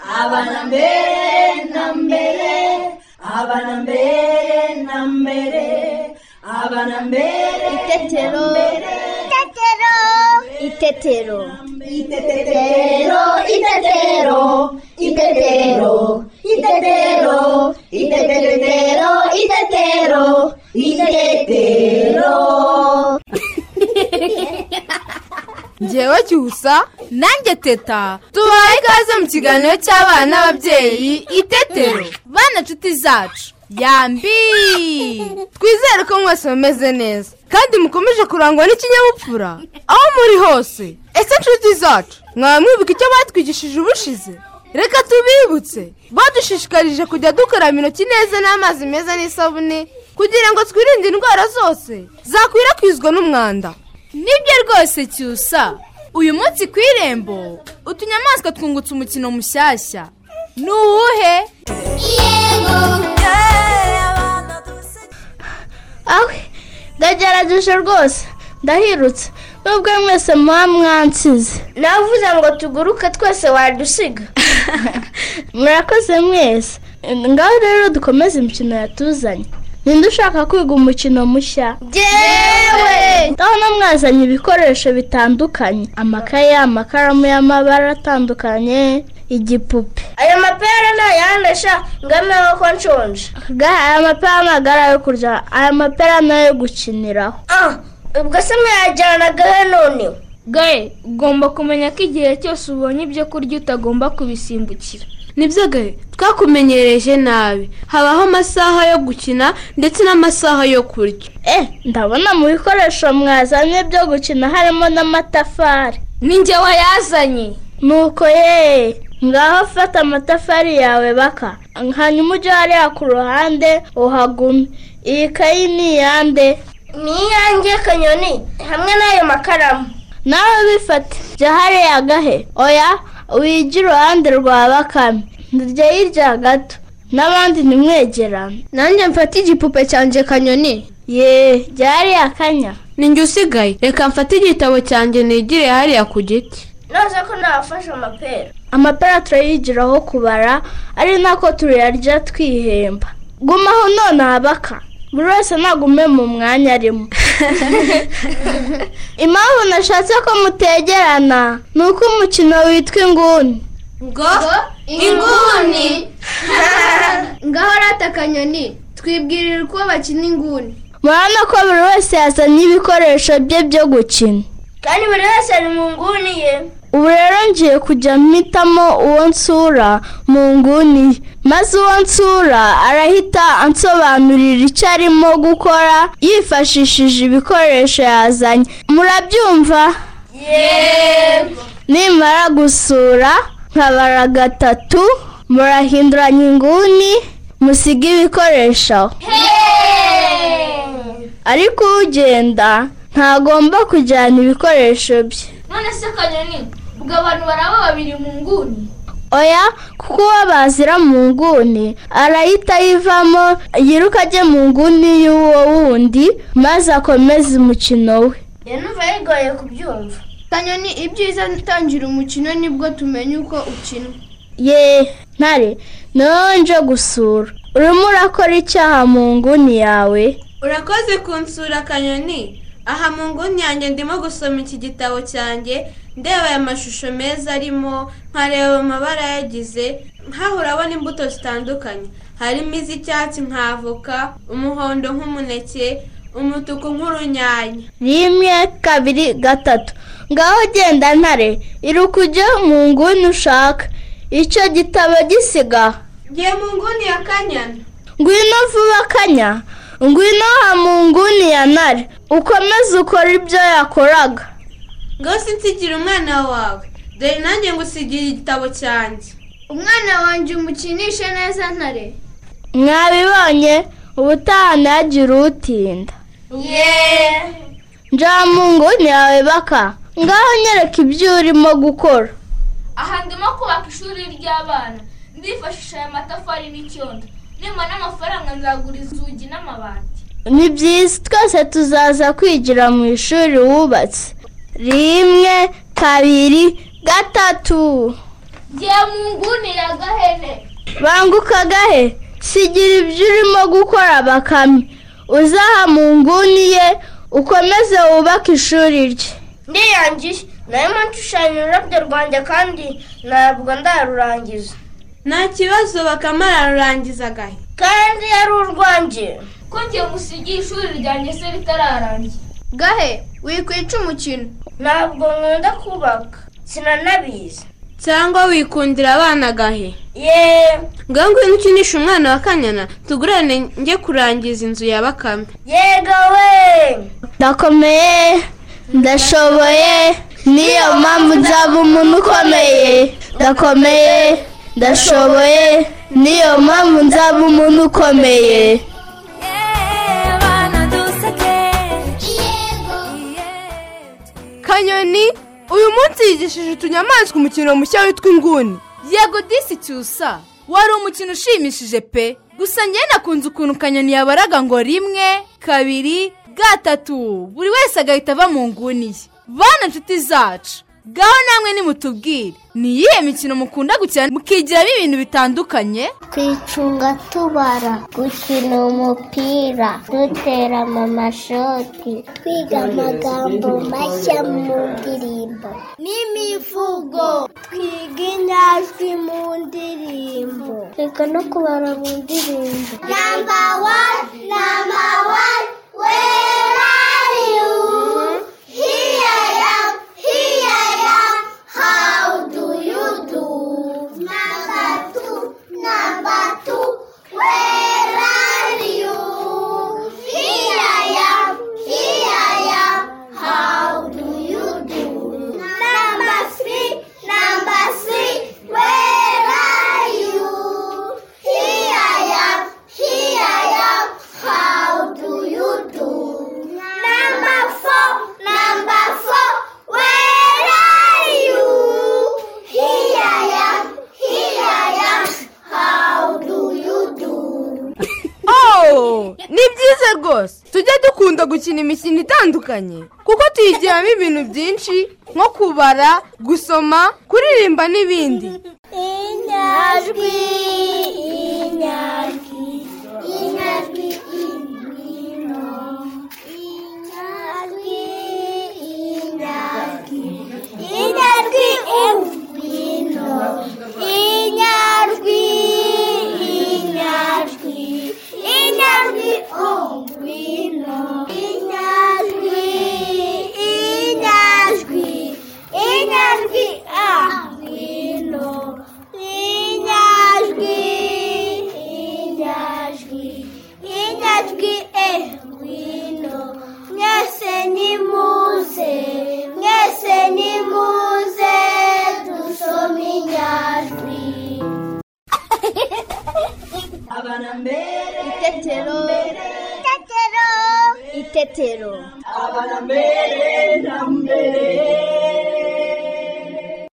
abana mbere na mbere abana mbere na mbere abana mbere Itetero. Itetero. Itetero. Itetero, itetero, itetero, itetero, itetero, itetero, itetero. ngewe cyusa nanjye teta tubaye ikaze mu kiganiro cy'abana n'ababyeyi itetero bana nshuti zacu yambi twizere ko mwese mumeze neza kandi mukomeje kurangwa n'ikinyabupfura aho muri hose ese nshuti zacu mwaba mwibuka icyo batwigishije ubushize reka tubibutse badushishikarije kujya dukaraba intoki neza n'amazi meza n'isabune kugira ngo twirinde indwara zose zakwirakwizwa n'umwanda nibyo rwose cyusa uyu munsi ku irembo utunyamaswa twungutse umukino mushyashya ni uwuhe awe ndagerageje rwose ndahirutse nubwo mwese muba mwansize navuze ngo tuguruke twese wadusiga murakoze mwese ngaho rero dukomeze imikino yatuzanye ninde ushaka kwiga umukino mushya yewe ndabona mwazanye ibikoresho bitandukanye amakaye amakaramu y'amabara atandukanye igipupe ayo mapera ni ayandasha ngameho ko nshonje Ga- aya mapera ni agari ayo kurya aya mapera ni ayo gukiniraho ah ubwo se mwayajyanagahe noneho gahe ugomba kumenya ko igihe cyose ubonye ibyo kurya utagomba kubisimbukira nibyo gahe twakumenyereje nabi habaho amasaha yo gukina ndetse n'amasaha yo kurya Eh, ndabona mu bikoresho mwazanye byo gukina harimo n'amatafari ninjye wayazanye nuko ye ngaho fata amatafari yawe baka hanyuma ujye hariya ku ruhande uhagume iyi kayi ni iyande ni iyange kanyoni hamwe n'ayo makaramu nawe bifate jya hariya gahe oya wige iruhande rwa bakame ndya hirya gato n'abandi ntimwegerane nanjye mfate igipupe cyanjye kanyoni ye jya hariya kanya ninjye usigaye reka mfate igitabo cyanjye nigire hariya ku giti noze ko nabafashe amapera amapera turayigiraho kubara ari nako turayarya twihemba gumaho none abaka buri wese nagume mu mwanya arimo impamvu nashatse ko mutegerana ni uko umukino witwa inguni inguni ngaho rata kanyoni twibwirira uko bakina inguni murabona ko buri wese yazanye ibikoresho bye byo gukina kandi buri wese ari mu nguni ye ubu rero ngiye kujya mpitamo uwo nsura mu nguni ye. maze uwo nsura arahita ansobanurira icyo arimo gukora yifashishije ibikoresho yazanye murabyumva nimara gusura nkabara gatatu murahinduranya inguni musiga ibikoresho ariko ugenda ntagomba kujyana ibikoresho bye none se kanyoni ubwo abantu baraba babiri mu nguni oya kuko uwo bazira mu nguni arahita yivamo yiruka ajye mu nguni y'uwo wundi maze akomeze umukino we yanumva bigoye kubyumva kanyoni ibyiza utangira umukino nibwo tumenya uko ukina ye ntare noneho nje gusura urimo urakora icyaha mu nguni yawe urakoze kunsura kanyoni aha mu nguni yanjye ndimo gusoma iki gitabo cyanjye ndeba aya mashusho meza arimo nkareba amabara yagize nkaho urabona imbuto zitandukanye harimo iz'icyatsi nk'avoka umuhondo nk'umuneke umutuku nk'urunyanya rimwe kabiri gatatu ngaho genda ntare iruka ujye mu nguni ushaka icyo gitabo gisiga ngiye mu nguni ya kanyana ngwino vuba kanya ngwino ha mu nguni ya ntare ukomeze ukore ibyo yakoraga ngaho sinsigira umwana wawe dore nanjye ngusigira igitabo cyanjye umwana wanjye umukinishe neza ntare mwabibonye ubutaha ntihagire utinda njya mu nguni yawe baka ngaho nyereka ibyo urimo gukora aha ndimo kubaka ishuri ry'abana ndifashisha aya matafari n'icyondo nimba n'amafaranga nzagura inzugi n'amabati ni byiza twese tuzaza kwigira mu ishuri wubatse rimwe kabiri gatatu ngiye mu nguni ya gahene banguka gahe sigira ibyo urimo gukora bakame uzaha mu nguni ye ukomeze wubake ishuri rye ndiyangiye narimo nshushanya ururabyo rwanjye kandi ntabwo ndarurangiza nta kibazo bakamararangiza gahe kandi yari urwanjye ko ngiye musigiye ishuri ryanjye se ritararangira gahe wikwica umukino ntabwo nkunda kubaka sinanabizi cyangwa wikundira abana gahe ye ngaho ngwino ukinishe umwana wa kanyana tugurane njye kurangiza inzu ya bakame yega we ndakomeye ndashoboye niyo mpamvu nzaba umuntu ukomeye ndakomeye ndashoboye niyo mpamvu nzaba umuntu ukomeye kanyoni uyu munsi yigishije utunyamaswa umukino mushya witwa inguni yego disi cyusa wari umukino ushimishije pe gusa njye nakunze ukuntu kanyoni yabaraga ngo rimwe kabiri gatatu buri wese agahita ava mu nguni ye bana inshuti zacu gaho namwe nimutubwire ni iyihe mikino mukunda gukina mukigiramo ibintu bitandukanye twicunga tubara gukina umupira dutera amamashoti twiga amagambo mashya mu ndirimbo n'imivugo twiga inyajwi mu ndirimbo twiga no kubara mu ndirimbo namba wani namba wani wera yu hiya ya hiya ya how do you do namba tu namba tu wera yu hiya ya hiya ya how do you do number three number three where are you here I am here I am how do you do number four number four where are you here I am here I am how do you do Oh, ni byiza rwose tujye dukunda gukina imikino itandukanye kuko tuyigiramo ibintu byinshi nko kubara gusoma kuririmba n'ibindi Inyajwi, inyajwi, inyajwi imino. Inyajwi, inyajwi, inyajwi imino. Inyajwi, inyajwi, inyajwi umwino. Inyajwi, inyajwi, inyajwi amwino. Inyajwi, inyajwi, inyajwi engwino. Mwese nimuze, mwese nimuze, dusome inyajwi. abana mbere itetero abana mbere na mbere